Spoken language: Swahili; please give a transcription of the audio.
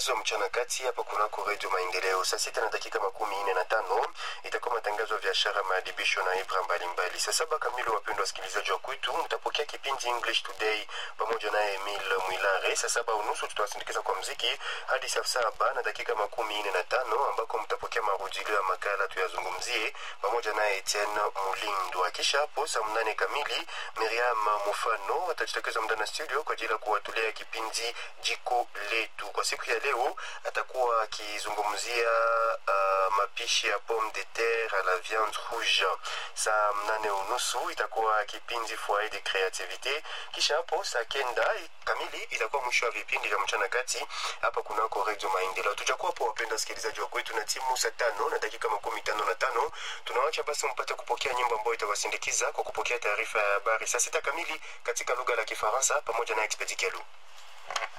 matangazo mchana kati hapa kunako redio Maendeleo. Saa sita na dakika makumi nne na tano itakuwa matangazo ya biashara, maadibisho na ibra mbalimbali. Saa saba kamili, wapendwa wasikilizaji wa kwetu, mtapokea kipindi English Today pamoja na Emil Mwilare. Saa saba unusu tutawasindikiza kwa mziki hadi saa saba na dakika makumi nne na tano ambako mtapokea marudilio ya makala tuyazungumzie pamoja na Etienne Mulindwa. Kisha hapo saa mnane kamili Miriam Mufano atajitokeza mndani studio kwa ajili ya kuwatulia kipindi jiko letu. Kwa siku ya leo atakuwa akizungumzia uh, mapishi ya pomme de terre à la viande rouge. Saa mnane unusu itakuwa kipindi foyer de creativite. Kisha hapo saa kenda kamili itakuwa mwisho wa vipindi vya mchana kati hapa kunako redio Maendeleo. Tutakuwa hapo wapenda wasikilizaji wa kwetu na timu saa tano na dakika makumi tano na tano tunawacha basi mpate kupokea nyimbo ambayo itawasindikiza kwa kupokea taarifa ya habari saa sita kamili katika lugha la Kifaransa pamoja na Expedi Kelu.